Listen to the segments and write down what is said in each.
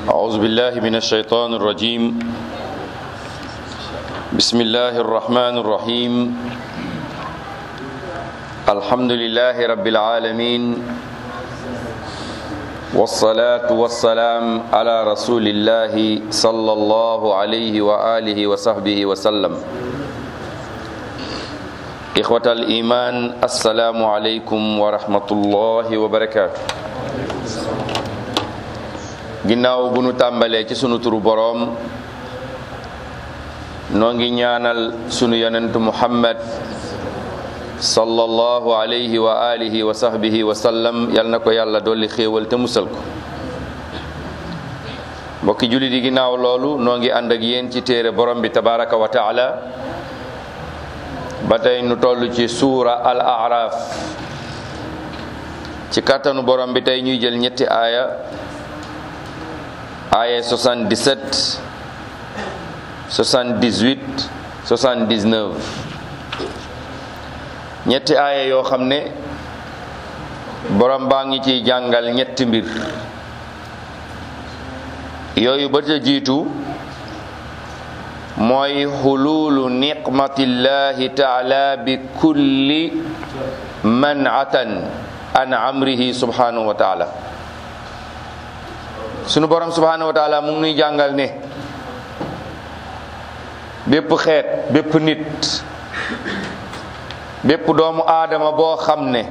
أعوذ بالله من الشيطان الرجيم بسم الله الرحمن الرحيم الحمد لله رب العالمين والصلاة والسلام على رسول الله صلى الله عليه وآله وصحبه وسلم إخوة الإيمان السلام عليكم ورحمة الله وبركاته ginnaaw bu nu tàmbalee ci sunu turu boroom noo ngi ñaanal sunu yonentu muhammad sallallahu alayhi wa alihi wa sahbihi wa sallam yal na ko yàlla dolli xéewal te musal ko mbokki jullit yi ginnaaw loolu noo ngi ànd ak yéen ci téere borom bi tabaraka wa taala ba tey nu toll ci suura al araf ci kàttanu borom bi tey ñuy jël ñetti aaya aaya 77 78 79 ñetti aaya yoo xam ne borom baa ngi ciy jàngal ñetti mbir yooyu ba ca jiitu mooy xuluulu niqmatillahi taala bi kulli manatan an amrihi subhanahu wa taala sunu borom subhanahu wa taala mu ngi nuy jàngal ne bépp xeet bépp nit bépp doomu aadama boo xam ne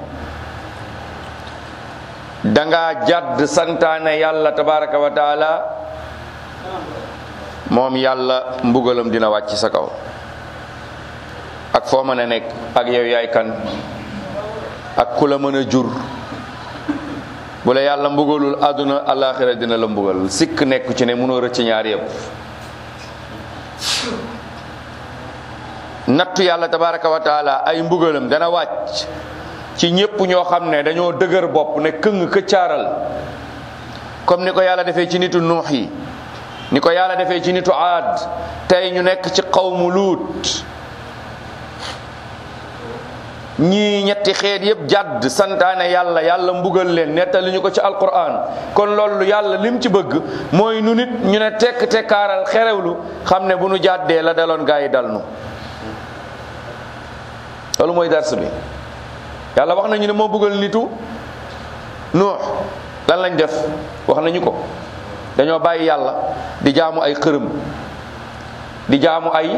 danga jàdd santaane yàlla tabaraka wa taala moom yàlla mbugalam dina wàcc sa kaw ak foo mën a nekk ak yow yaay kan ak ku la mën a jur bu la yàlla mbugalul àdduna alaxira dina la mbugal sikk nekk ci ne mënoo rëcc ñaar yépp nattu yàlla tabaraka wa taala ay mbugalam dana wàcc ci ñépp ñoo xam ne dañoo dëgër bopp ne këng këccaaral comme ni ko yàlla defee ci nitu nuux yi ni ko yàlla defee ci nitu aad tey ñu nekk ci xawmu luut ñii ñetti xeet yépp jàdd santaane yàlla yàlla mbugal leen nettali ñu ko ci alquran kon loolu yàlla lim ci bëgg mooy nu nit ñu ne tekk tekkaaral xerewlu xam ne bu nu jàddee la daloon gaa yi dal nu loolu mooy dars bi yàlla wax nañu ne moo bëggal nitu nuux lan lañ def wax nañu ko dañoo bàyyi yàlla di jaamu ay xërëm di jaamu ay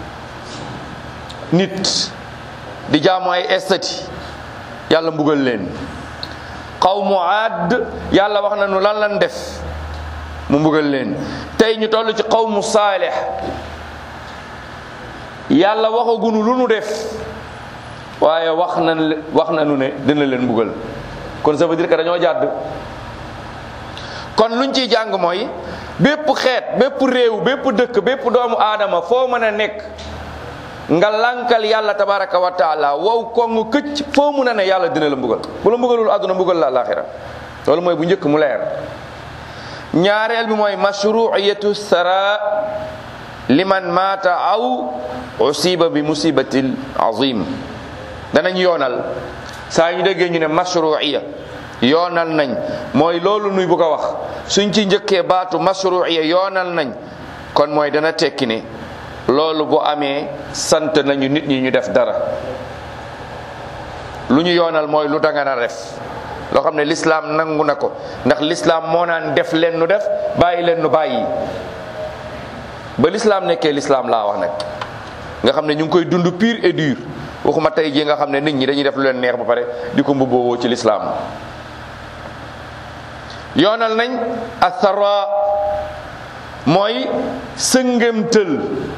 nit di jaamu ay estati yàlla mbugal leen xawmu aad yàlla wax nañu lan lan def mu mbugal leen tey ñu toll ci xawmu saalix yàlla waxagunu lu nu def waaye wax na wax nañu ne dina leen mbugal kon ça veut dire que dañoo jàdd kon luñ ciy jàng mooy bépp xeet bépp réew bépp dëkk bépp doomu aadama foo mën a nekk nga lankal yàlla tabaraka wa taala wow kongu këcc foo mun a ne yàlla dina la mbugal bu la mbugalul àdduna mbugal la alaxira loolu mooy bu njëkk mu leer ñaareel bi mooy mashruiyatu sara liman maata aw usiba bi musibatil azim danañ yoonal saa ñu déggee ñu ne mashruiya yoonal nañ mooy loolu nuy bu ko wax suñ ci njëkkee baatu mashruiya yoonal nañ kon mooy dana tekki ne loolu bu amee sant nañu nit ñi ñu def dara lu ñu yoonal mooy lu danga na def loo xam ne lislaam nangu na ko ndax lislaam moo naan def leen nu def bàyyi leen nu bàyyi ba lislaam nekkee lislaam laa wax nag nga xam ne ñu ngi koy dund pur et dur waxuma tey jii nga xam ne nit ñi dañuy def lu leen neex ba pare di ko mbubboo ci lislaam yoonal nañ athara mooy sëngëmtël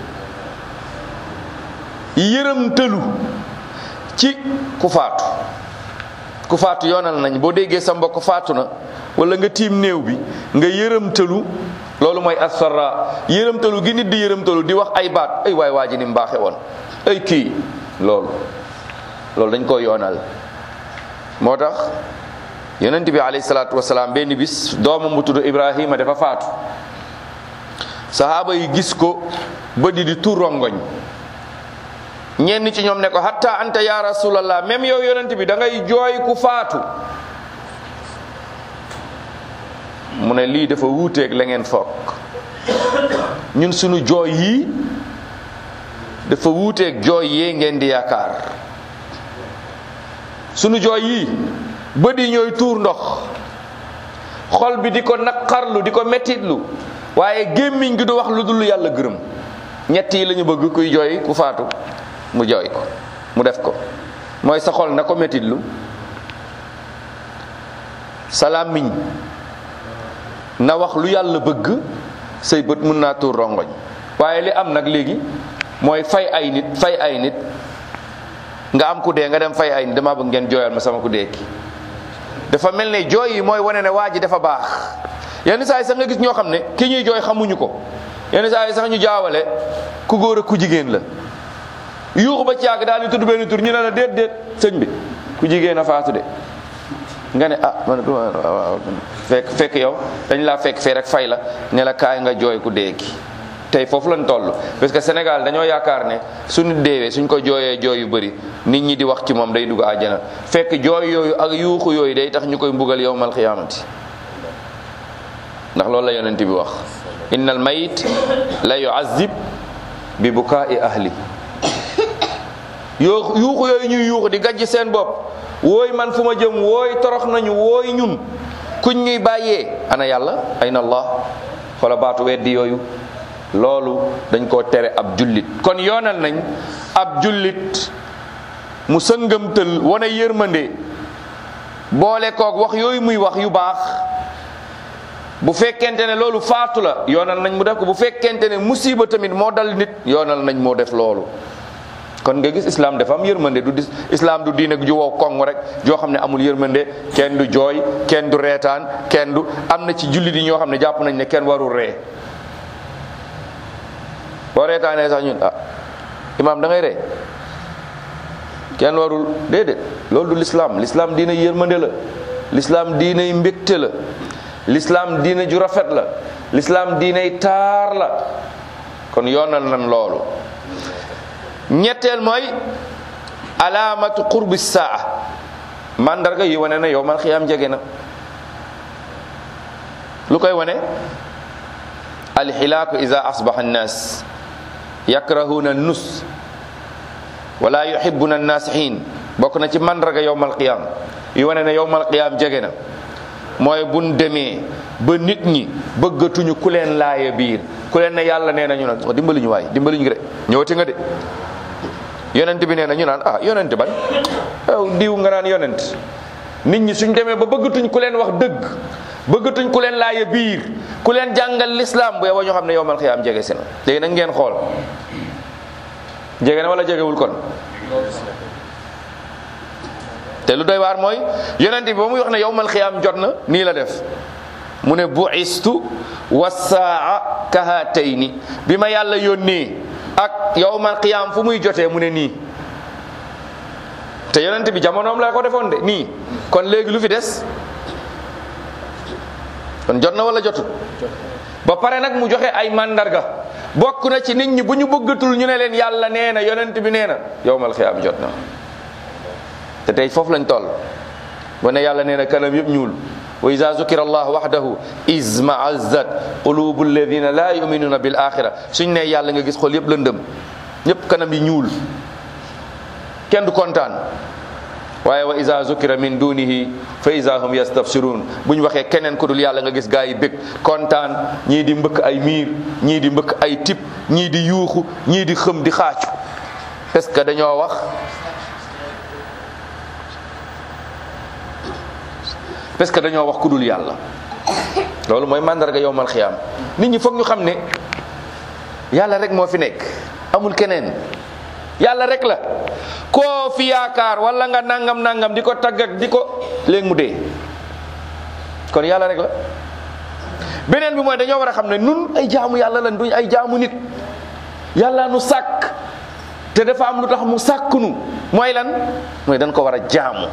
yërëmtëlu ci ku faatu ku faatu yoonal nañ boo déggee sa mbokk faatu na wala nga tiim néew bi nga yërëmtëlu loolu mooy athara yërëmtëlu gi nit di yërëmtëlu di wax ay baat ay waay waa ji ni mbaaxe woon ay kii loolu loolu dañ ko yoonal moo tax yonent bi alayhi salaatu wasalaam benn bis doomam bu tudd Ibrahima dafa faatu sahaaba yi gis ko ba di di tur rongoñ ñenn ci ñoom ne ko hatta anta ya rasulallah même yow yonent bi da ngay jooy ku faatu mu ne lii dafa wuuteeg la ngeen foog ñun sunu jooy yii dafa wuuteeg jooy yee ngeen di yaakaar sunu jooy yii bët yi ñooy tuur ndox xol bi di ko naqarlu di ko mettitlu waaye gémmiñ gi du wax lu dul yàlla gërëm ñett yi la ñu bëgg kuy jooy ku faatu mu jooy ko mu def ko mooy sa xol na ko mettitlu sa làmmiñ na wax lu yàlla bëgg say bët mun naa tuur rongoñ waaye li am nag léegi mooy fay ay nit fay ay nit nga am ku dee nga dem fay ay nit dama bëgg ngeen jooyal ma sama ku dee ki dafa mel ne jooy yi mooy wane ne waa ji dafa baax yenn saa yi sax nga gis ñoo xam ne ki ñuy jooy xamuñu ko yenn saa yi sax ñu jaawale ku góor ak ku jigéen la yuuxu ba ci yàgg daal di tudd benn tur ñu ne la déet déet sëñ bi ku jigéen a faatu de nga ne ah man waaw fekk fekk yow dañ laa fekk fee rek fay la ne la kaay nga jooy ku dee ki tey foofu lañ toll parce que Sénégal dañoo yaakaar ne suñu deewee suñ ko jooyee jooy yu bëri nit ñi di wax ci moom day dugg àjjana fekk jooy yooyu ak yuuxu yooyu day tax ñu koy mbugal yowmal xiyaamati ndax loolu la yonent bi wax innal mayit la yuazib bi bukaai ahli yoo yuuxu yooyu ñuy yuuxu di gajj seen bopp wooy man fu ma jëm wooy torox nañu wooy ñun kuñ ñuy bàyyee ana yàlla ayna allah xoola baatu weddi yooyu loolu dañ koo tere ab jullit kon yoonal nañ ab jullit mu sëngëmtël wane yërmande boole koog wax yooyu muy wax yu baax bu fekkente ne loolu faatu la yoonal nañ mu def ko bu fekkente ne musiba tamit moo dal nit yoonal nañ moo def loolu kon nga gis islam dafa am yërmande du dis islam du diine ju wow koŋ rek joo xam ne amul yërmande kenn du jooy kenn du reetaan kenn du am na ci jullit yi ñoo xam ne jàpp nañ ne kenn warul ree boo reetaanee sax ñun ah imaam da ngay ree kenn warul déedéet loolu du l'islam l'islam diina yërmande la l'islam diinay mbégte la l'islam diina ju rafet la l'islam diinay taar la kon yoonal nan loolu ñetteel mooy alaamatu qurbi saa mandarga yi wane na yow man xiyaam jege na lu koy wane alxilaaku ida asbaxa annaas yakrahuna nus wala yuhibuna annaasihin bokk na ci mandarga yowmal qiyaam yi wane ne yowmal qiyaam jege na mooy buñ demee ba nit ñi bëggatuñu ku leen laaya biir ku leen ne yàlla nee na ñu naan dimbali ñu waay dimbali ñu de ñëwati nga de yonent bi nee na ñu naan ah yonent ban aw diw nga naan yonent nit ñi suñ demee ba bëggatuñ ku leen wax dëgg bëggatuñ ku leen laaya biir ku leen jàngal lislaam bu yow ñu xam ne yowmal xiyaam jege si na léegi nag ngeen xool jege na wala jegewul kon te lu doy waar mooy yonent bi ba muy wax ne yowmal xiyaam jot na nii la def mu ne buistu wasaa kahatayni bi ma yàlla yónnee ak yowmal xiyaam fu muy jotee mu ne nii te yonent bi jamonoom la ko defoon de nii kon léegi lu fi des kon jot na wala jotut ba pare nag mu joxe ay mandarga bokk na ci nit ñi bu ñu bëggatul ñu ne leen yàlla nee na yonent bi nee na yowmal xiyaam jot na te tey foofu lañ toll wane yàlla nee na kanam yëpp ñuul wa ida zukira allah waxdahu izmaazat qulubu alladina la yuminuna bil axira suñ ne yàlla nga gis xol yëpp lëndëm ñëpp kanam yi ñuul kenn du kontaan waaye wa ida zukira min dunihi fa ida hum yastabsirun bu ñu waxee keneen ku dul yàlla nga gis gaa yi bég kontaan ñii di mbëkk ay miir ñii di mbëkk ay tip ñii di yuuxu ñii di xëm di xaacu parce que dañoo wax parce que dañoo wax ku dul yàlla loolu mooy mandarga yowmal xiyaam nit ñi foog ñu xam ne yàlla rek moo fi nekk amul keneen yàlla rek la koo fi yaakaar wala nga nangam nangam di ko tagg ak di ko léegi mu dee kon yàlla rek la beneen bi mooy dañoo war a xam ne nun ay jaamu yàlla lan duñ ay jaamu nit yàlla nu sàkk te dafa am lu tax mu sàkk nu mooy lan mooy dañ ko war a jaamu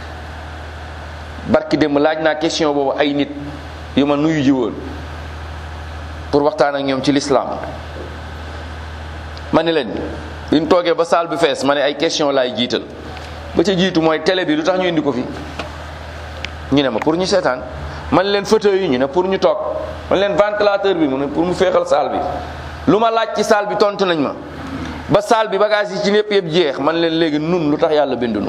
barki démb laaj naa question boobu ay nit yu ma nuyu ji woon pour waxtaan ak ñoom ci lislaam ma ne leen liñ toogee ba saal bi fees ma ne ay question laay jiital ba ca jiitu mooy télé bi lu tax ñu indi ko fi ñu ne ma pour ñu seetaan man leen fauteuil yi ñu ne pour ñu toog man leen ventilateur bi mu ne pour mu féexal salle bi lu ma laaj ci salle bi tontu nañ ma ba salle bi bagage yi ci lépp yëpp jeex man leen léegi nun lu tax yàlla bindunu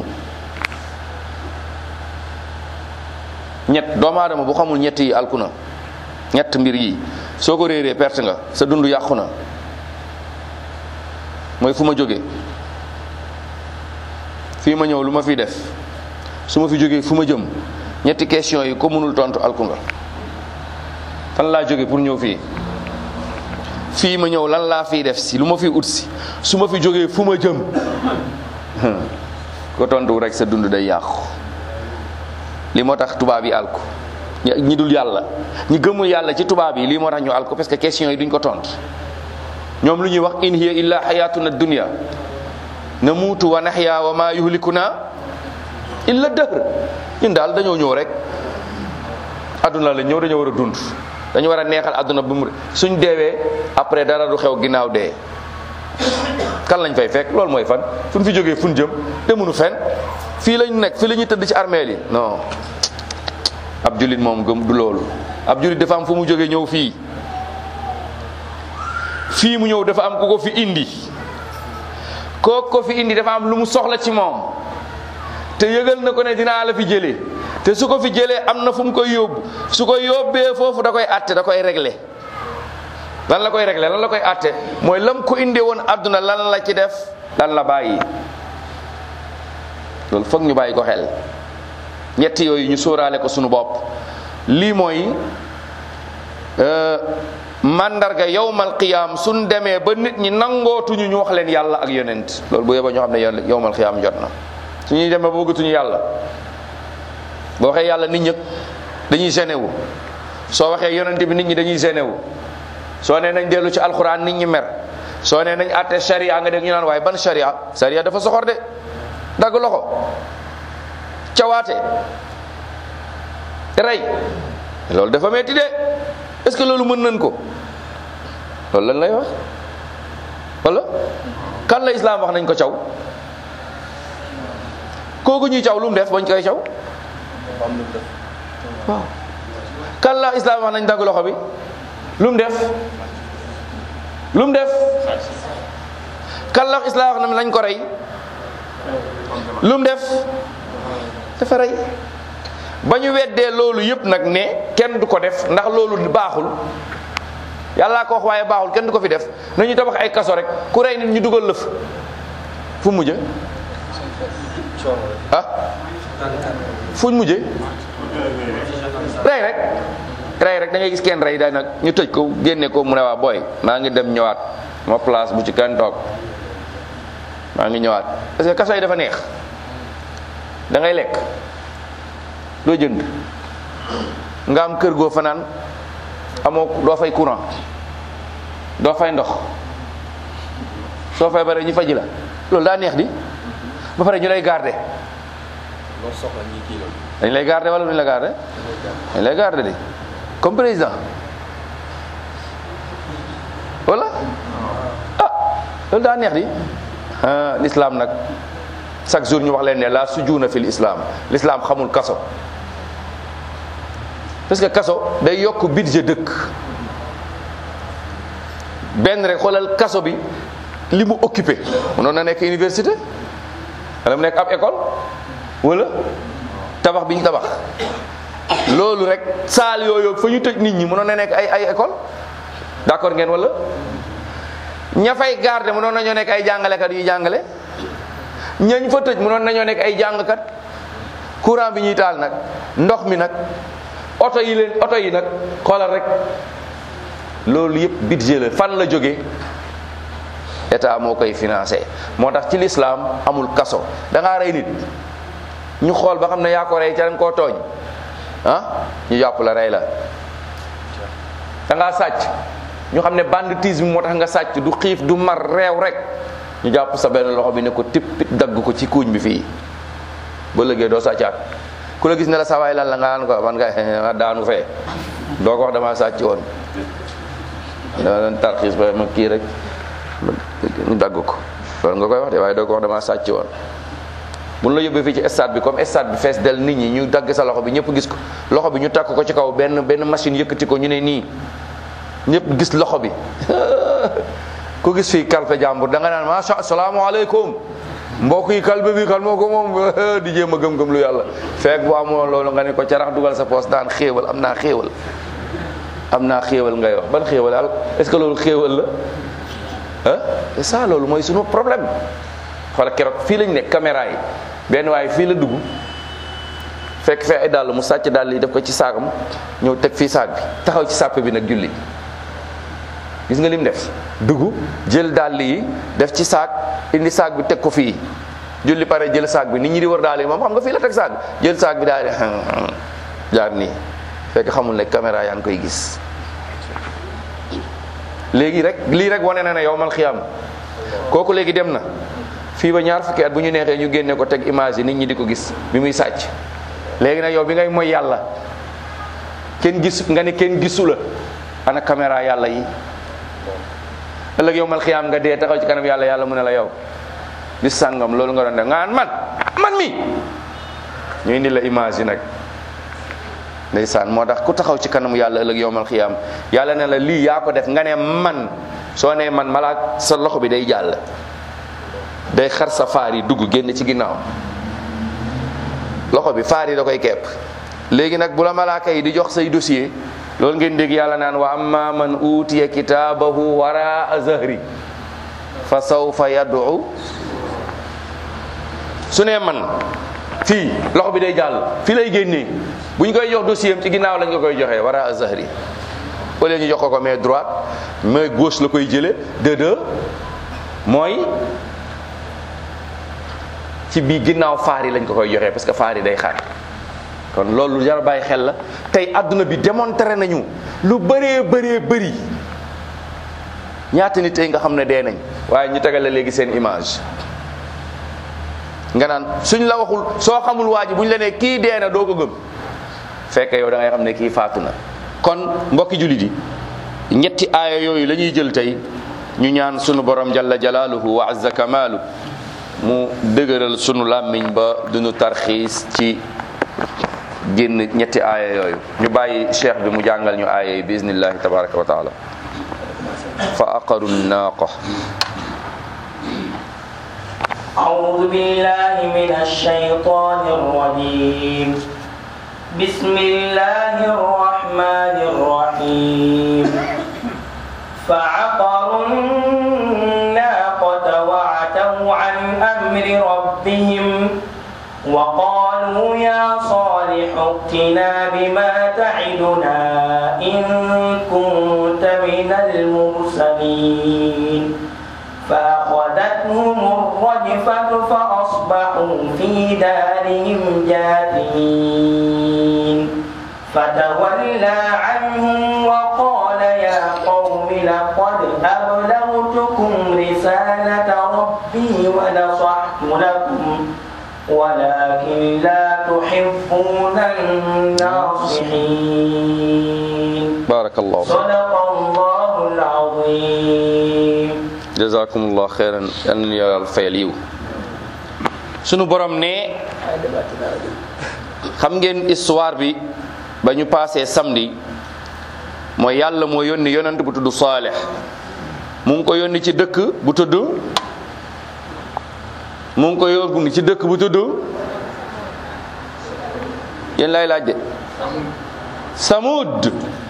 ñett doomu aadama bu xamul ñett yi alku na ñett mbir yi soo ko réeree perte nga sa dund yàqu na mooy fu ma jógee fii ma ñëw lu ma fi def su ma fi jógee fu ma jëm ñetti question yi ko mënul tontu alku nga fan laa jóge pour ñëw fii fii ma ñëw lan laa fiy def si lu ma fi ut si su ma fi jógee fu ma jëm ko tontu rek sa dund day yàqu li moo tax tubaab yi alku ñi dul yàlla ñi gëmul yàlla ci tubaab yi lii moo tax ñu alku parce que question yi duñ ko tontu ñoom lu ñuy wax in hiya illa xayatuna dunya namuutu wa naxya wa ma yuhlikuna illa dëhr ñun daal dañoo ñëw rek adduna la ñëw dañoo war a dund dañu war a neexal adduna bi mu suñ deewee après dara du xew ginnaaw dee kan lañ fay fekk loolu mooy fan fu ñu fi jógee fu ñu jëm demunu fen fii lañu nekk fii la ñuy tëdd ci armeel yi non ab julit moom gëm du loolu ab julit dafa am fu mu jógee ñëw fii fii mu ñëw dafa am ku ko fi indi kooku ko fi indi dafa am lu mu soxla ci moom te yëgal na ko ne dinaa la fi jëlee te su ko fi jëlee am na fu mu koy yóbbu su ko yóbbee foofu da koy atte da koy régler lan la koy régler lan la koy atte mooy lam ko indee woon àdduna lan la ci def lan la bàyyi loolu foog ñu bàyyi ko xel ñetti yooyu ñu sóoraale ko sunu bopp lii mooy mandarga yowmal qiyaam suñ demee ba nit ñi nangootuñu ñu wax leen yàlla ak yonent loolu bu yeba ñoo xam ne yowmal qiyaam jot na suñuy demee ba bëggatuñu yàlla boo waxee yàlla nit ñëpp dañuy gêné wu soo waxee yonent bi nit ñi dañuy gêné wu soo nee nañ dellu ci alxuraan nit ñi mer soo nee nañ àtte sharia nga dégg ñu naan waaye ban sharia sharia dafa soxor de dagg loxo cawaate rey loolu dafa metti de est-ce que loolu mën nañ ko loolu lan lay wax wala kan la islam wax nañ ko caw kooku ñuy caw lu mu def bañ koy caw waaw kan la islam wax nañ dagg loxo bi lu mu def lu mu def kan la islam wax nañ ko rey lu mu def dafa rey ba ñu weddee loolu yëpp nag ne kenn du ko def ndax loolu baaxul yàllaa ko wax waaye baaxul kenn du ko fi def nañu tabax ay kaso rek ku rey nit ñu dugal lëf fu mujj ah fuñ mujje rey rek rey rek da ngay gis kenn rey day nag ñu tëj ko génne ko mu ne waa booy maa ngi dem ñëwaat ma place bu ci kenn toog maa ngi ñëwaat parce que kaso yi dafa neex da ngay lekk doo jënd nga am kër goo fanaan amoo doo fay courant doo fay ndox soo fay bare ñu faji la loolu daa neex di ba pare ñu lay garder dañ lay garder wala duñ la garder dañ lay garder di comme président wala ah loolu daa neex di ah l'islam nag chaque jour ñu wax leen ne la sujuuna fil islam l'islam xamul kaso parce que kaso day yokk budget dëkk benn rek xoolal kaso bi li mu occupé mënoon na nekk université wala mu nekk ab école wala tabax bi ñu tabax loolu rek saal yooyu fa ñu tëj nit ñi mënoon na nekk ay ay école d'accord ngeen wala ña fay garde mënoon nañoo nekk ay jàngalekat yu jàngale ñañ fa tëj mënoon nañoo nekk ay jàngkat courant bi ñuy taal nag ndox mi nag oto yi leen oto yi nag xoolal rek loolu yëpp budget la fan la jóge état moo koy financé moo tax ci lislaam amul kaso da ngaa rey nit ñu xool ba xam ne yaa ko rey ca dañ koo tooñ ah ñu jàpp la rey la da ngaa sàcc ñu xam ne banditisme moo tax nga sàcc du xiif du mar réew rek ñu jàpp sa benn loxo bi ne ko tip tip dagg ko ci kuuñ bi fii ba léegi doo sàccaat ku la gis ne la sawaay lan la nga naan ko man nga daanu fee doo ko wax dama sàcc woon da leen tarxiis ba ma kii rek ñu dagg ko loolu nga koy wax de waaye doo ko wax dama sàcc woon bu ñu la yóbbee fii ci stade bi comme stade bi fees del nit ñi ñu dagg sa loxo bi ñëpp gis ko loxo bi ñu takk ko ci kaw benn benn machine yëkkati ko ñu ne nii ñëpp gis loxo bi ku gis fii kalpe jàmbur da nga naan macha asalaamaaleykum mbokk yi kalpe bi kan moo ko moom di jéem a gëm-gëm lu yàlla fekk bu amoon loolu nga ne ko carax dugal sa poos daan xéewal am naa xéewal am naa xéewal ngay wax ban xéewal al est-ce que loolu xéewal la ah c'est ça loolu mooy sunu problème xoola keroog fii lañ nekk caméra yi benn waaye fii la dugg fekk fee ay dàll mu sàcc dàll yi def ko ci saagam ñëw teg fii saag bi taxaw ci sàppe bi nag julli gis nga lim def dugg jël dàll yi def ci saag indi saag bi teg ko fii julli pare jël saag bi nit ñi di war dàll yi moom xam nga fii la teg saag bi jël saag bi daal di jaar nii fekk xamul ne caméra yaa ngi koy gis léegi rek lii rek wane na ne yow mal xiyam kooku léegi dem na fii ba ñaar fukki at bu ñu neexee ñu génne ko teg image yi nit ñi di ko gis bi muy sàcc léegi nag yow bi ngay mooy yàlla kenn gis nga ne kenn gisu la ana caméra yàlla yi ëllëg yow mal xiyaam nga dee taxaw ci kanam yàlla yàlla mu ne la yow di sàngam loolu nga doon def nga naan man man mi ñu indi la image yi nag ndeysaan moo tax ku taxaw ci kanamu yàlla ëllëg yow mal xiyaam yàlla ne la lii yaa ko def nga ne man soo nee man malaak sa loxo bi day jàll day xar sa faar yi dugg génn ci ginnaaw loxo bi faar yi da koy kepp léegi nag bu la malaaka yi di jox say dossier loolu ngeen dégg yàlla naan wa amma man utiya kitaabahu waraa zahri fa sawfa yad'u su ne man fii loxo bi day jàll fii lay génnee bu ñu koy jox dossier am ci ginnaaw lañ ko koy joxee waraa zahri au lieu ñu jox ko ko mais droite mais gauche la koy jële de deux mooy ci bii ginnaaw faar yi lañ ko koy joxee parce que faar yi day xaar kon loolu jar bàyyi xel la tey àdduna bi démontré nañu lu bëree bëree bëri ñaata nit tey nga xam ne dee nañ waaye ñu tegal la léegi seen image nga naan suñ la waxul soo xamul waa ji bu ñu la nee kii dee na doo ko gëm fekk yow da ngay xam ne kii faatu na kon mbokki jullit yi ñetti aaya yooyu la ñuy jël tey ñu ñaan sunu borom jalla jalaaluhu wa azza kamaalu mu dëgëral sunu làmmiñ ba duñu tarxiis ci génn ñetti aaya yooyu ñu bàyyi cheikh bi mu jàngal ñu aaya yi bismillahi tabaraka wa taala fa aqaru naaqa أعوذ بالله من الشيطان الرجيم بسم الله الرحمن الرحيم فعقروا الناقة وعتوا عن أمر ربهم وقالوا يا صالح ائتنا بما تعدنا إن كنت من المرسلين فأخذتهم الرجفة فأصبحوا في دارهم جاثمين فتولى عنهم وقال يا قوم لقد أبلغتكم رسالة ربي ونصحت لكم ولكن لا تحبون الناصحين barakallahu صدق الله العظيم jazakumullah xeyran yal nañu yàlla fayal yiw sunu borom ne xam ngeen histoire bi ba ñu passé samedi mooy yàlla moo yónni yonent bu tudd Saalix mu ngi ko yónni ci dëkk bu tudd mu ngi ko yónni ci dëkk bu tudd yéen lay laaj de Samud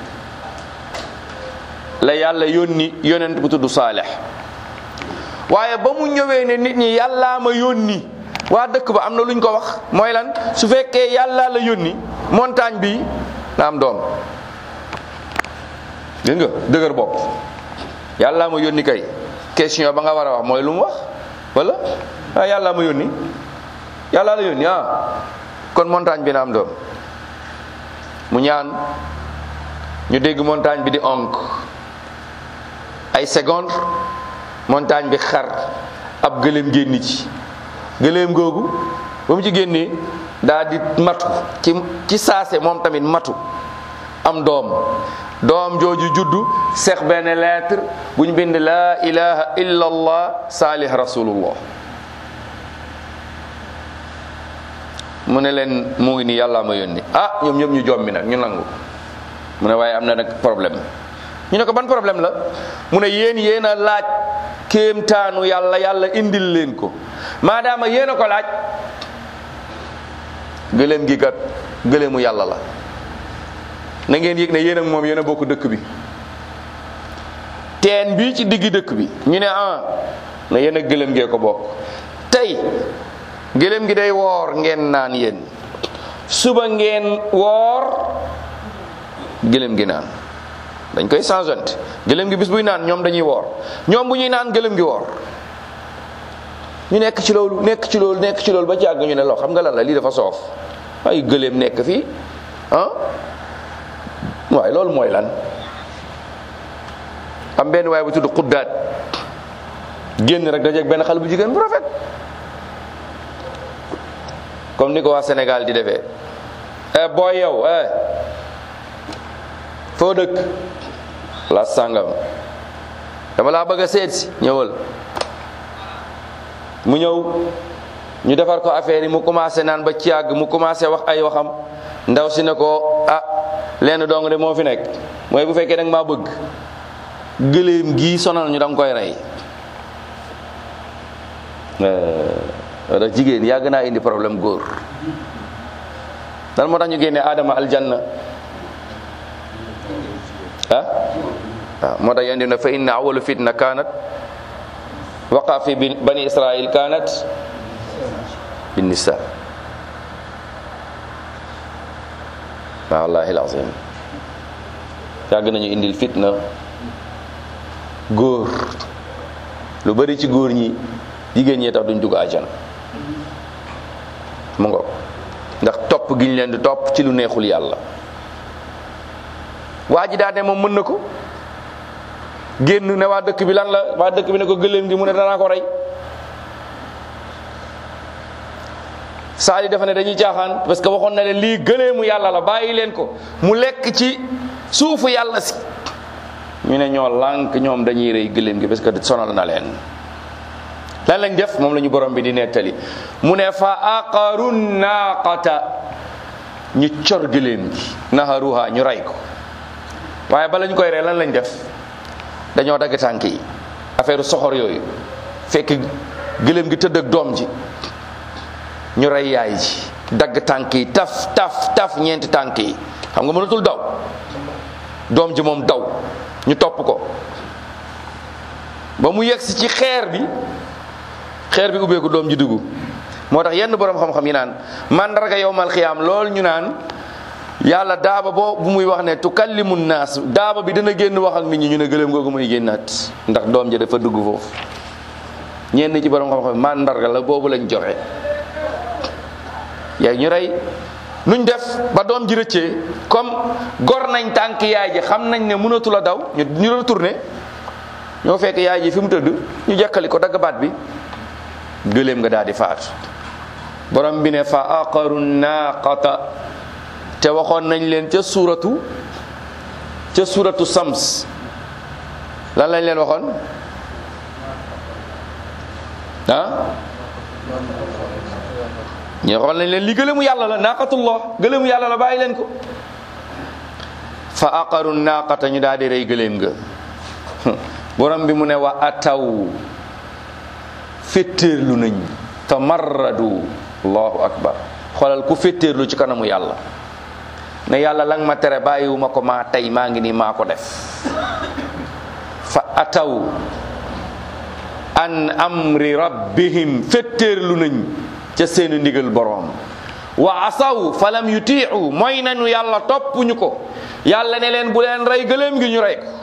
la yàlla yónni yonent bu tudd Saalix waaye ba mu ñëwee ne nit ñi yàllaa ma yónni waa dëkk ba am na luñ ko wax mooy lan su fekkee yàllaa la yónni montagne bi na am doom dégg nga dëgër bopp yàllaa ma yónni kay question ba nga war a wax mooy lu mu wax wala ah yàllaa ma yónni yàllaa la yónni ah kon montagne bi na am doom mu ñaan ñu dégg montagne bi di onk ay seconde montagne bi xar ab gëléem génn ci gëléem googu ba mu ci génnee daa di matu ci ci saase moom tamit matu am doom doom jooju juddu seex benn lettre bu ñu bind laa ilaha illa allah saalih rasulullah mu ne leen mu ngi nii yàllaa ma yónni ah ñoom ñëpp ñu jommi nag ñu nangu mu ne waaye am na nag problème ñu ne ko ban problème la mu ne yéen yéen a laaj kéemtaanu yàlla yàlla indil leen ko maadaama yéen a ko laaj gëléem gi kat gëléemu yàlla la na ngeen yëg ne yéen ak moom yéen a bokk dëkk bi teen bii ci diggi dëkk bi ñu ne ah na yéen ak gëléem gee ko bokk tey gëléem gi day woor ngeen naan yéen suba ngeen woor gëléem gi naan dañ koy changeante gëléem gi bis buy naan ñoom dañuy woor ñoom bu ñuy naan gëléem gi woor ñu nekk ci loolu nekk ci loolu nekk ci loolu ba ci àgg ñu ne loo xam nga lan la lii dafa soof ay gëléem nekk fii ah waaye loolu mooy lan am benn waaye bu tudd xuddaat génn rek dajeeg benn xale bu jigéen bu rafet comme ni ko waa Sénégal di defee eh booy yow eh foo dëkk la sàngam dama laa bëgg a seet si ñëwal mu ñëw ñu defar ko affaire yi mu commencé naan ba ci yàgg mu commencé wax ay waxam ndaw si ne ko ah lenn dong de moo fi nekk mooy bu fekkee da nga maa bëgg gëléem gii sonal ñu da nga koy rey wala jigéen yàgg naa indi problème góor lan moo tax ñu génne Adama aljanna ah waaw moo tax yandi na fa inna awalu fitna kanat waqa fi bani israil kanat bin nisa wallahi alazim yàgg nañu indil fitna góor lu bari ci góor ñi jigéen ñee tax duñ dugg àjjana mu ngo ndax topp gi ñu leen di topp ci lu neexul yàlla waa ji daa ne moom mën na ko génn ne waa dëkk bi lan la waa dëkk bi ne ko gëléem gi mu ne danaa ko rey saali dafa ne dañuy caaxaan parce que waxoon na leen lii gëléemu yàlla la bàyyi leen ko mu lekk ci suufu yàlla si ñu ne ñoo lànk ñoom dañuy rey gëléem gi parce que sonal na leen lan lañ def moom la ñu borom bi di nettali mu ne fa aqaru naaqata ñu cor gëléem gi naharuha ñu rey ko waaye bala ñu koy rey lan lañ def dañoo dagg tànk yi affaire soxor yooyu fekk gëléem gi tëdd ak doom ji ñu rey yaay ji dagg tànk yi taf taf taf ñeenti tànk yi xam nga mënatul daw doom ji moom daw ñu topp ko ba mu yegsi ci xeer bi xeer bi ubbeeku doom ji dugg moo tax yenn borom xam-xam yi naan mandarga yowmal xiyaam lool ñu naan yàlla daaba boo bu muy wax ne tukallimu naas daaba bi dana génn wax ak nit ñi ñu ne gëléem googu muy génnaat ndax doom ji dafa dugg foofu ñenn ci borom xam-xam mandarga la boobu lañ joxe yaay ñu rey nuñ def ba doom ji rëccee comme gor nañ tànk yaay ji xam nañ ne mënatu la daw ñu ñu retourné ñoo fekk yaay ji fi mu tëdd ñu jekkali ko dagg baat bi gëléem nga daal di faatu borom bi ne fa aqaru naaqata te waxoon nañ leen ca suuratu ca suuratu sams lan lañ leen waxoon ah ñu waxoon nañ leen li gëléemu yàlla la naaqatullah gëléemu yàlla la bàyyi leen ko fa aqaru naaqata ñu daal di rey gëléem nga borom bi mu ne wa ataw féttéerlu nañ fa marradu allahu akbar xoolal ku féttéerlu ci kanamu yàlla ne yàlla lang ma tere bàyyiwuma ko maa tey maa ngi nii maa ko def fa ataw an amri rabbihim féttéerlu nañ ca seeni ndigal boroom wa asaw falam yutiu mooy nañu yàlla toppuñu ko yàlla ne leen bu leen rey gëléem gi ñu rey ko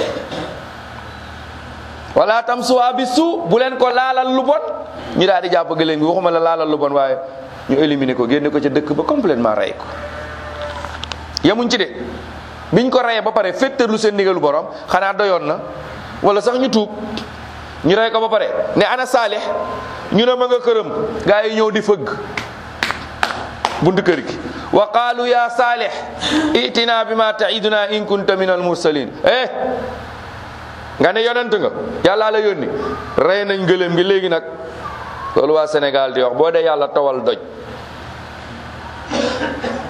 wala tam suwaa bi su bu leen ko laalal lu bon ñu daal di jàpp gëléem gi waxuma la laalal lu bon waaye ñu éliminer ko génne ko ca dëkk ba complètement rey ko yemuñ ci de biñ ko reyee ba pare féttarlu seen ndigalu borom xanaa doyoon na wala sax ñu tuub ñu rey ko ba pare ne ana saalix ñu ne ma nga këram gaa yi ñëw di fëgg buntu kër gi wa qaalu ya saalix itina bi ma taiduna in kunta min al mursalin eh nga ne yonent nga yàlla la yónni rey nañ gëléem gi léegi nag loolu waa Sénégal di wax boo dee yàlla tawal doj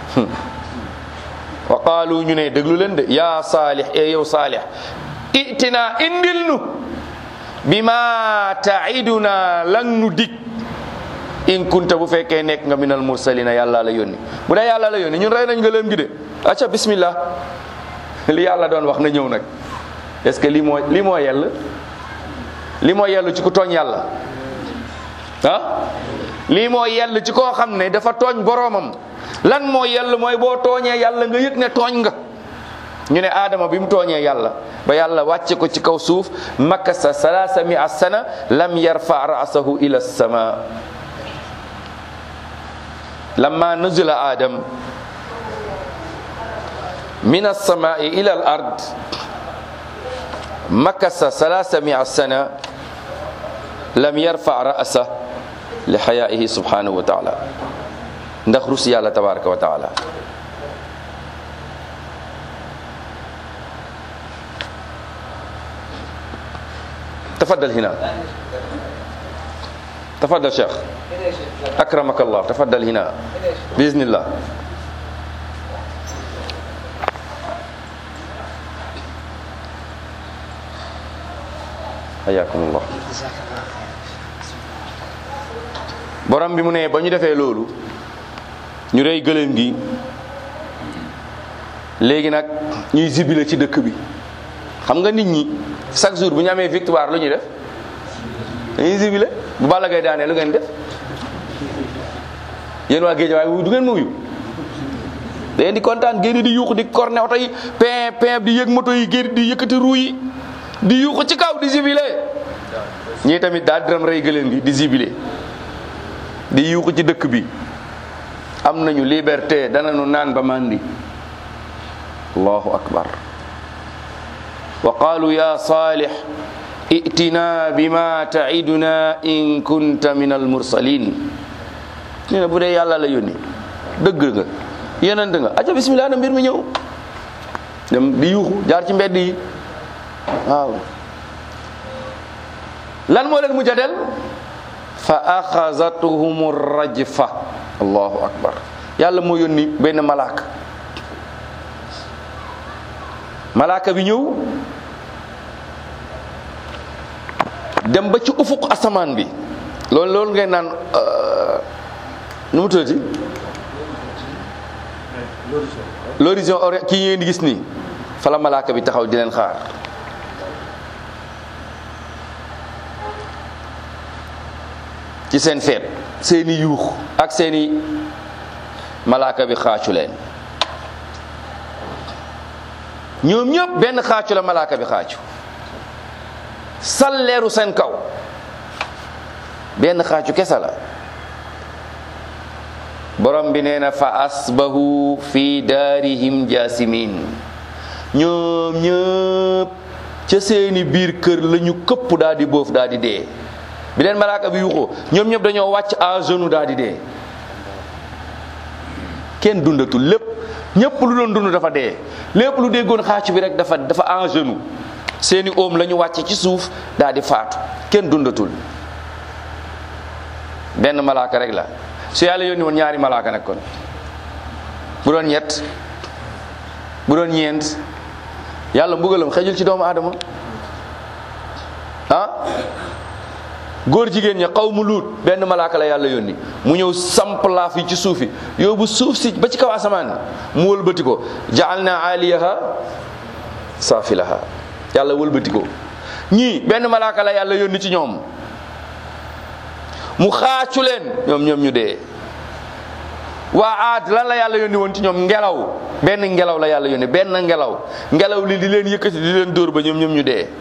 wa qaalu ñu ne déglu leen de yaa saalix e yow saalix itina indil nu bima taiduna lang nu dig in kunta bu fekkee nekk nga minal mursalina yàlla la yónni bu dee yàlla la yónni ñun rey nañ nga leen gi de acca bismillah li yàlla doon wax na ñëw nag est ce que lii moo lii moo yell lii moo yell ci ku tooñ yàlla ah lii moo yell ci koo xam ne dafa tooñ boroomam lan moo yell mooy boo tooñee yàlla nga yëg ne tooñ nga ñu ne aadama bi mu tooñee yàlla ba yàlla wàcce ko ci kaw suuf makasa salaasa mi sana lam yarfa ra'sahu ila sama lamma nuzila adam min alsamai ila al ard makasa salaasa mi sana lam yarfa ra'sa li xayaihi subhanahu wa taala ndax rus yàlla tabaraka wa taala تفضل هنا تفضل شيخ أكرمك الله تفضل هنا بإذن الله حياكم الله borom bi mu ne ba ñu defee loolu ñu rey gëléem gi léegi nag ñuy zibile ci dëkk bi xam nga nit ñi chaque jour bu ñu amee victoire lu ñuy def dañuy zibile bu Balla Gaye daanee lu ngeen def yéen waa géej waaye wuyu du ngeen ma wuyu da ngeen di kontaan génn di yuuxu di corne oto yi pin pin di yëg moto yi génn di yëkkati ruu yi di yuuxu ci kaw di zibile ñii tamit daal diram rey gëléem gi di zibile di yuuxu ci dëkk bi am nañu liberté danañu naan ba mandi allahu akbar wa qaalu ya salih itina bima taiduna in kunta min almursalin ñu ne bu dee yàlla la yónni dëgg nga yenant nga aca bismillah na mbir mi ñëw dem di yuuxu jaar ci mbedd yi waaw lan moo leen mujj a del fa axazatuhum rajfa allahu akbar yàlla moo yónni benn malaaka malaaka bi ñëw dem ba ci ufuq asamaan bi loolu loolu ngay naan nu mu tuddati l'horizon orient kii ngeen di gis nii fa la malaaka bi taxaw di leen xaar ci seen feet seeni yuux ak seeni malaaka bi xaacu leen ñoom ñëpp benn xaacu la malaaka bi xaacu salleeru seen kaw benn xaacu kese la borom bi nee na fa asbahu fi daarihim jaasimin ñoom ñëpp ca seeni biir kër la ñu këpp daal di boof daal di dee bi leen malaaka bi yuuxoo ñoom ñëpp dañoo wàcc à genoux daal di dee kenn dundatul lépp ñëpp lu doon dund dafa dee lépp lu déggoon xaacu bi rek dafa dafa en genou seeni oom la ñu wàcce ci suuf daal di faatu kenn dundatul benn malaaka rek la su yàlla yónni woon ñaari malaaka nag kon bu doon ñett bu doon ñeent yàlla mbugalam xejul ci doomu aadama ah góor jigéen ña xaw mu luut benn malaaka la yàlla yónni mu ñëw samp laaf yi ci suuf yi yóbbu suuf si ba ci kaw asamaan mu wëlbati ko jaal na aliyaha saafilaha yàlla wëlbati ko ñii benn malaaka la yàlla yónni ci ñoom mu xaacu leen ñoom ñoom ñu dee waa aad lan la yàlla yónni woon ci ñoom ngelaw benn ngelaw la yàlla yónni benn ngelaw ngelaw li di leen yëkkati di leen dóor ba ñoom ñoom ñu dee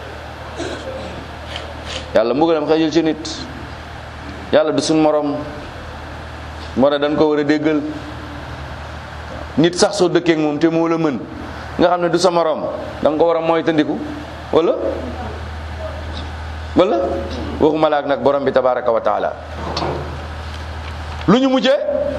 yàlla mbugalam xëjul ci nit yàlla du suñ morom moo tax dañ ko war a déggal nit sax soo dëkkee ak moom te moo la mën nga xam ne du sa morom da nga ko war a moytandiku wala wala waxuma laak nag borom bi tabaraka wa taala lu ñu mujjee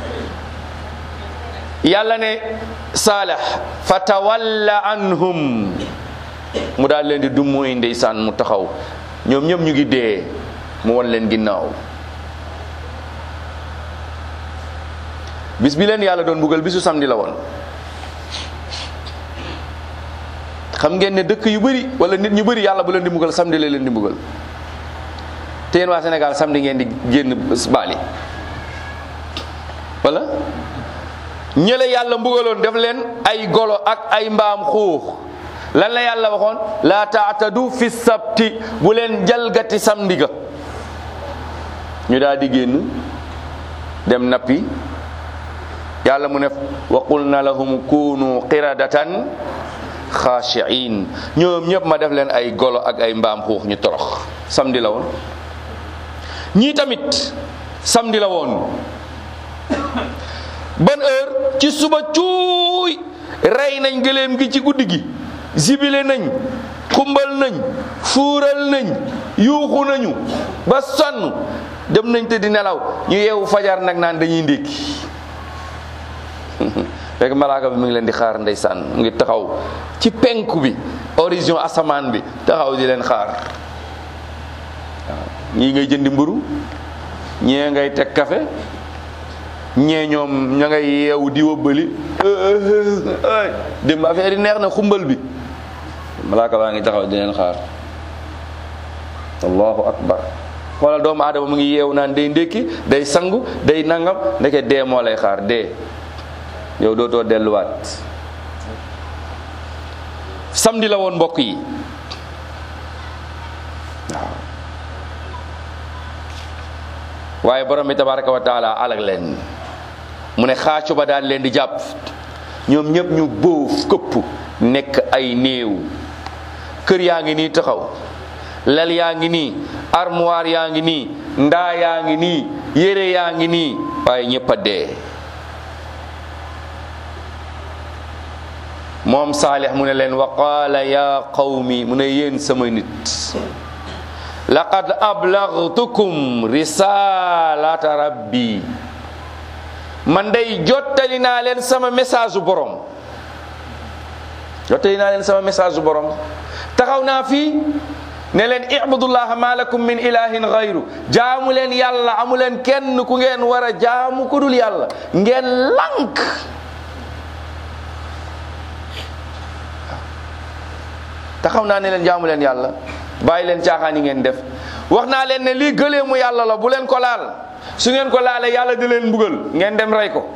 yàlla ne saalex fa tawalla anhum mu daal leen di dummóoy ndeysaan mu taxaw ñoom ñëpp ñu ngi dee mu won leen ginnaaw bis bi leen yàlla doon mbugal bisu samedi la woon xam ngeen ne dëkk yu bëri wala nit ñu bëri yàlla bu leen di mbugal samedi la leen di mbugal te yéen waa Sénégal samedi ngeen di génn baali wala ñële yàlla mbugaloon def leen ay golo ak ay mbaam xuux lan la yàlla waxoon laa taatadu fi sabti bu leen jalgati samedi ga ñu daal di génn dem nappi yàlla mu ne wa qulna lahum kunu qiradatan xaashiin ñoom ñëpp ma def leen ay golo ak ay mbaam xuux ñu torox samedi la woon ñii tamit samedi la woon ban heure ci suba cuuy rey nañ gëléem gi ci guddi gi zibile nañ xumbal nañ fuural nañ yuuxu nañu ba sonn dem nañ te di nelaw ñu yeewu fajar nag naan dañuy ndékki fekk malaaka bi mu ngi leen di xaar ndeysaan mu ngi taxaw ci penku bi horizon asamaan bi taxaw di leen xaar waaw ñii ngay jëndi mburu ñee ngay teg café ñee ñoom ña ngay yeewu di wëbbali dem affaire yi neex na xumbal bi malaaka baa ngi taxaw di leen xaar allahu akbar xoolal doomu aadama mu ngi yeewu naan day ndékki day sangu day nangam ndeke dee moo lay xaar dee yow dootoo delluwaat samedi la woon mbokk yi waaw waaye borom bi tabaraka wa taala alag leen mu ne xaacu ba daan leen di jàpp ñoom ñëpp ñu bóof këpp nekk ay néew kër yaa ngi nii taxaw lal yaa ngi nii armoire yaa ngi nii ndaa yaa ngi nii yére yaa ngi nii waaye ñëpp a dee moom saalix mu ne leen wa qaala ya qawmi mu ne yéen sama nit laqad ablagtukum risalata rabbi man day jottali naa leen sama message u borom jottali naa leen sama message u borom taxaw naa fii ne leen ibudullaha ma lakum min ilahin gayru jaamu leen yàlla amu leen kenn ku ngeen war a jaamu ku dul yàlla ngeen lank taxaw naa ne leen jaamu leen yàlla bàyyi leen caaxaan yi ngeen def wax naa leen ne lii gëleemu yàlla la bu leen ko laal su ngeen ko laalee yàlla di leen mbugal ngeen dem rey ko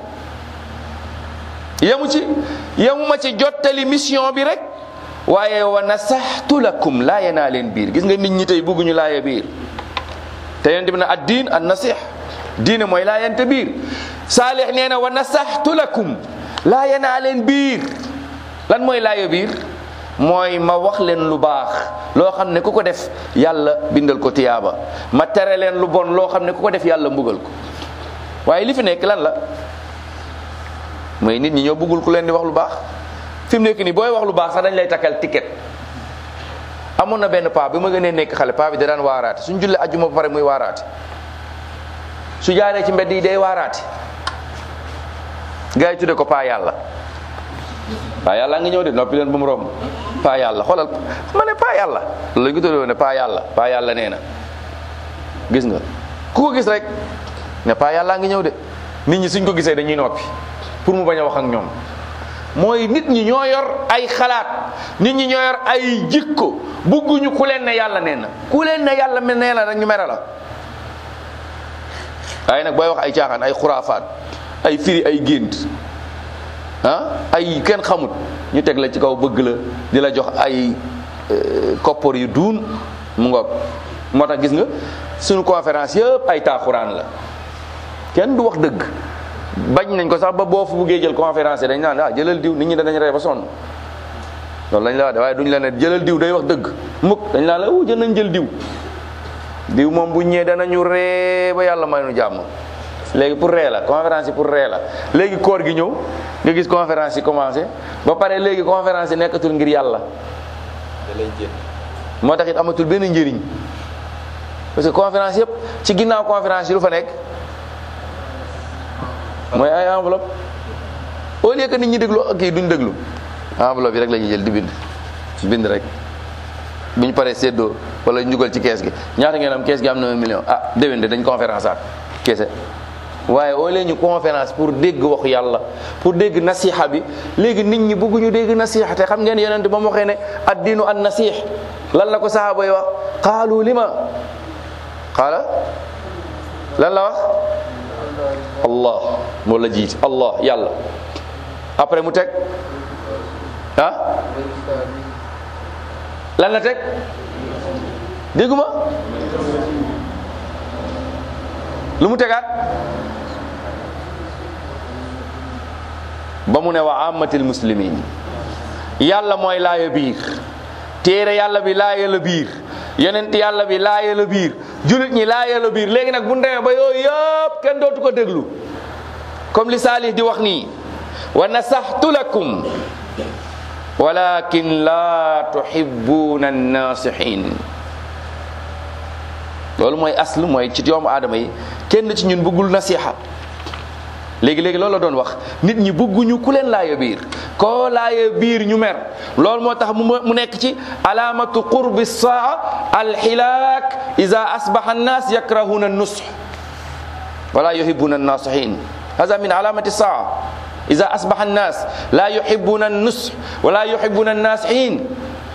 yemu ci yemu ma ci jottali mission bi rek waaye wa nasaxtu lakum laaye naa leen biir gis nga nit ñi tey bugguñu laaye biir te yonent bi ne ad diin an nasix diine mooy laayante biir saalix nee na wa nasaxtu lakum laaye naa leen biir lan mooy laaye biir mooy ma wax leen lu baax loo xam ne ku ko def yàlla bindal ko tiyaaba ma tere leen lu bon loo xam ne ku ko def yàlla mbugal ko waaye li fi nekk lan la mooy nit ñi ñoo bëggul ku leen di wax lu baax fi mu nekk nii booy wax lu baax sax dañ lay takkal ticket amoon na benn paa bi ma gënee nekk xale paa bi da daan waaraate suñ jullee ajjuma ba pare muy waaraate su jaaree ci mbedd yi day waaraate gars yi tudde ko paa yàlla paa yàlla nga ñëw de noppi leen ba mu romb paa yàlla xoolal ma ne paa yàlla loolu lañ ko tuddee ne paa yàlla paa yàlla nee na gis nga ku ko gis rek ne paa yàlla nga ñëw de nit ñi suñ ko gisee dañuy noppi pour mu bañ a wax ak ñoom mooy nit ñi ñoo yor ay xalaat nit ñi ñoo yor ay jikko bugguñu ku leen ne yàlla nee na ku leen ne yàlla nee na rek ñu mere la waaye nag booy wax ay caaxaan ay xuraafaat ay firi ay gént ah ay kenn xamut ñu teg la ci kaw bëgg la di la jox ay koppar yu duun mu ngoog moo tax gis nga suñu conférence yëpp ay taaxuraan la kenn du wax dëgg bañ nañ ko sax ba boo fu buggee jël conférence dañ naan ah jëlal diw nit ñi danañ rey ba sonn loolu lañ la wax de waaye duñ la ne jëlal diw day wax dëgg mukk dañ naan la wu jël nañ jël diw diw moom bu ñëwee danañu ree ba yàlla may nu jàmm léegi pour ree la conférence yi pour ree la léegi koor gi ñëw nga gis conférence yi commencé ba pare léegi conférence yi nekkatul ngir yàlla moo tax it amatul benn njëriñ parce que conférence yëpp ci ginnaaw conférence yi lu fa nekk mooy ay enveloppe au lieu que nit ñi déglu kii duñ déglu enveloppe yi rek la ñuy jël di bind bind rek bu ñu paree séddoo wala ñu dugal ci kees gi ñaata ngeen am kees gi am na un million ah déwén de dañ conférence aat keese waaye oo leen ñu conférence pour dégg waxu yàlla pour dégg nasiha bi léegi nit ñi bëgguñu dégg nasiha te xam ngeen yonent ba mu waxee ne addiinu an nasih lan la ko sahaaba yi wax qaalu lima qaala lan la wax allah moo la jiit allah yàlla après mu teg ah lan la teg dégguma lu mu tegaat ba mu ne wa amatil muslimin yàlla mooy laaya biir téere yàlla bi laaya la biir yonent yàlla bi laaya la biir julit ñi laaya la biir léegi nag bu demee ba yooyu yëpp kenn dootu ko déglu comme li Salih di wax nii wa nasaxtu lakum walakin la tuhibbuna annasihin loolu mooy aslu mooy ci doomu aadama yi kenn ci ñun bëggul nasiha léegi-léegi loolu la doon wax nit ñi bëgguñu ku leen laaya biir koo laaya biir ñu mer loolu moo tax mu mu nekk ci alaamatu qurbi saa alxilaak ida asbaxa annaas yakrahuna nusx wala yuhibuna annasihin hada min alamati saa ida asbaxa annaas la yuhibuna annusx wala yuhibuna annasihin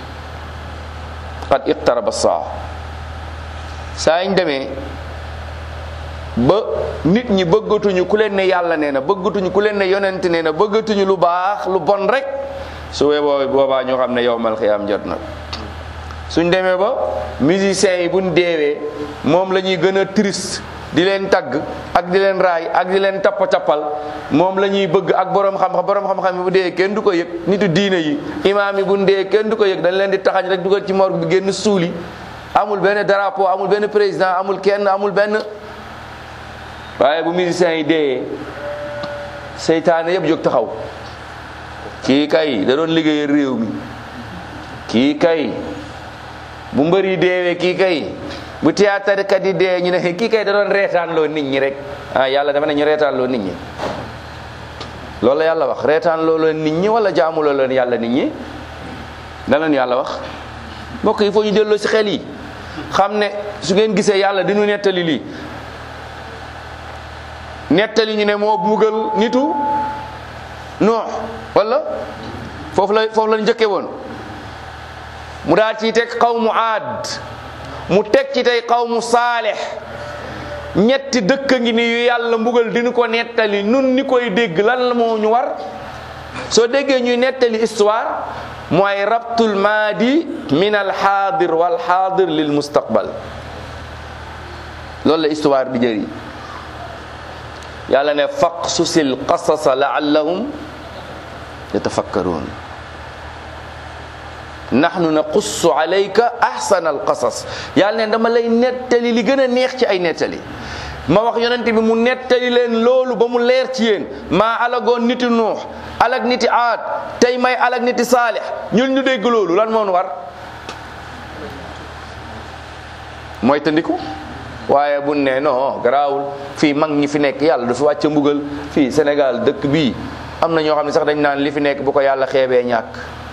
qad iqtaraba saa saa ñu demee ba nit ñi bëggatuñu ku leen ne yàlla nee na bëggatuñu ku leen ne yonent nee na bëggatuñu lu baax lu bon rek su wee boobaa ñoo xam ne yowmal xiyaam jot na suñ demee ba musiciens yi buñ deewee moom la ñuy gën a triste di leen tagg ak di leen raay ak di leen tappa tappal moom la ñuy bëgg ak borom xam-xam borom xam-xam yi bu dee kenn du ko yëg nitu diine yi imaam yi buñ dee kenn du ko yëg dañ leen di taxañ rek dugal ci morgue bi génn suuli amul benn drapeau amul benn président amul kenn amul benn waaye bu musiciens yi dee seytaane yëpp jóg taxaw kii kay da doon liggéey réew mi kii kay bu mbër yi deewee kii kay bu théâtre kat yi dee ñu ne kii kay da doon reetaan loo nit ñi rek ah yàlla dafa ne ñu reetaan loo nit ñi loolu la yàlla wax reetaan loo leen nit ñi wala jaamu loo leen yàlla nit ñi da leen yàlla wax mbokk yi foo ñu delloo si xel yi xam ne su ngeen gisee yàlla di ñu nettali lii nettali ñu ne moo bugal nitu noox wala foofu la foofu la njëkke woon mu daal ci teg xawmu aad mu teg ci tey xawmu saalex ñetti dëkk ngi ni yu yàlla mbugal dinu ko nettali nun ni koy dégg lan la moo ñu war soo déggee ñuy nettali histoire mooy rabtul maadi min al xaadir wal xaadir lil mustaqbal loolu la histoire di jëri yàlla ne faqsusil qasasa laallahum yatafakkaruun nahnu naqussu alayka ahsana alqasas yàlla ne dama lay nettali li gën a neex ci ay nettali ma wax yonent bi mu nettali leen loolu ba mu leer ci yéen maa alagoon niti nuux alag niti aad tey may alag niti saalix ñun ñu dégg loolu lan moo nu war mooy tandiku waaye bu ne non garaawul fii mag ñi fi nekk yàlla du fi wàcce mbugal fii Sénégal dëkk bii am na ñoo xam ne sax dañ naan li fi nekk bu ko yàlla xeebee ñàkk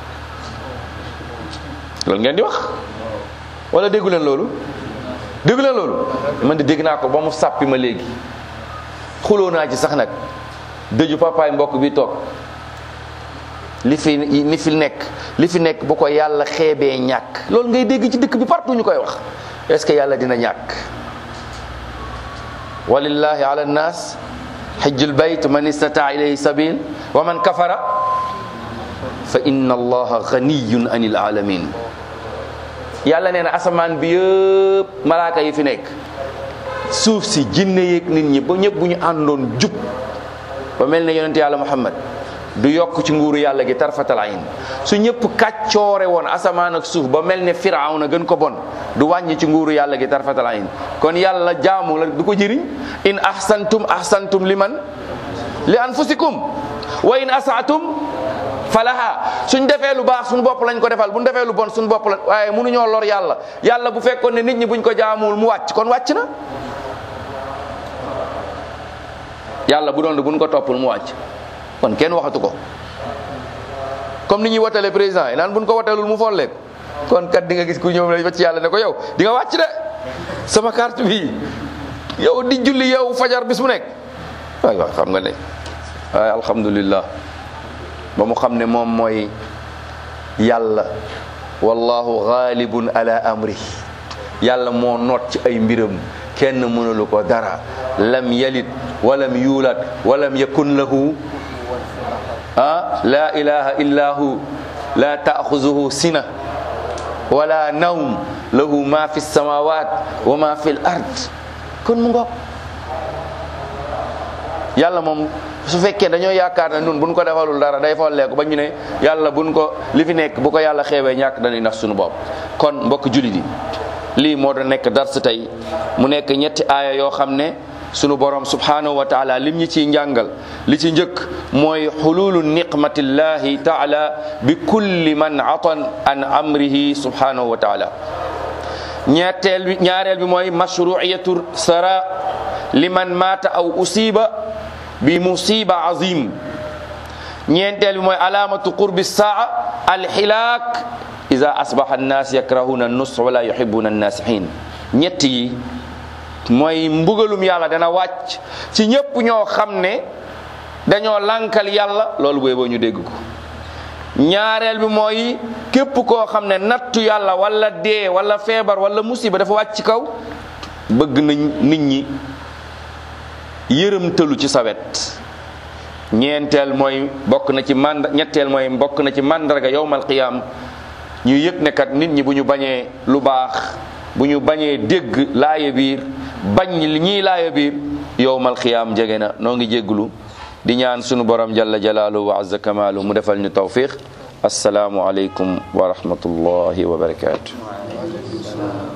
loolu ngeen di wax wala déggu leen loolu déggu leen loolu man di dégg naa ko ba mu sàppi ma léegi xuloo naa ci sax nag dëju papaay mbokk bi toog li fi li fi nekk li fi nekk bu ko yàlla xeebee ñàkk loolu ngay dégg ci dëkk bi partout ñu koy wax est-ce que yàlla dina ñàkk walillahi ala nnas xijjul bayt man istataa ilayhi sabil wa man kafara fa inna allaha ganiyun anil alamin yàlla nee na asamaan bi yëpp malaaka yi fi nekk suuf si jinne yeeg nit ñi ba ñëpp bu ñu àndoon jub ba mel ne yonente yàlla muhammad du yokk ci nguuru yàlla gi tarfatal ayn su ñëpp kàccoore woon asamaan ak suuf ba mel ne firawna gën ko bon du wàññi ci nguuru yàlla gi tarfatal ayn kon yàlla jaamu la du ko jëriñ in ahsantum ahsantum liman li anfusikum wa in asaatum falaha suñ defee lu baax suñu bopp lañ ko defal bu ñu defee lu bon suñu bopp la waaye mënuñoo lor yàlla yàlla bu fekkoon ne nit ñi buñ ko jaamuwul mu wàcc kon wàcc na yàlla bu doon buñ ko toppul mu wàcc kon kenn waxatu ko comme ni ñuy watale président yi naan buñ ko watelul mu folleek kon kat di nga gis ku ñëw la ci yàlla ne ko yow di nga wàcc de sama carte bi yow di julli yow fajar bis bu nekk waay waay xam nga ne waaye alhamdulillah ba mu xam ne moom mooy yàlla wallahu ghalibun ala amri yàlla moo noot ci ay mbiram kenn mënulu ko dara lam yalid walam yuulad walam yakun lahu ah la ilaha illa hu la taaxuzuhu sina wala nawm lahu ma fi samawat wa ma fi l ard kon mu ngoog yàlla moom su fekkee dañoo yaakaar ne nun buñ ko defalul dara day folleeku ba ñu ne yàlla buñ ko li fi nekk bu ko yàlla xeewee ñàkk dañuy nax suñu bopp kon mbokk jullit yi lii moo doon nekk dars tey mu nekk ñetti aaya yoo xam ne sunu borom subhanahu wa taala lim ñi ciy njàngal li ci njëkk mooy xululu niqmatillahi taala bi kulli man atan an amrihi subhanahu wa taala ñetteel bi ñaareel bi mooy mashruiyatu sara liman mata aw usiba bi musiba azim ñeenteel bi mooy alamatu qurbi saa alxilaak ida asbaxa annaas yakrahuna nus wala yuhibuna annasihin ñett yi mooy mbugalum yàlla dana wàcc ci ñépp ñoo xam ne dañoo lankal yàlla loolu booy boo ñu dégg ko ñaareel bi mooy képp koo xam ne nattu yàlla wala dee wala feebar wala musiba dafa wàcc ci kaw bëgg nañ nit ñi yërëmtalu ci sawet ñeenteel mooy bokk na ci mand ñetteel mooy bokk na ci mandarga yowmal qiyaam ñu yëg ne kat nit ñi bu ñu bañee lu baax bu ñu bañee dégg laaya biir bañ li ñuy laaya biir yowmal qiyaam jege na noo ngi jégglu di ñaan sunu borom jalla jalaaluhu wa azza kamaalu mu defal ñu tawfiq assalaamu aleykum wa rahmatullahi wa barakaatu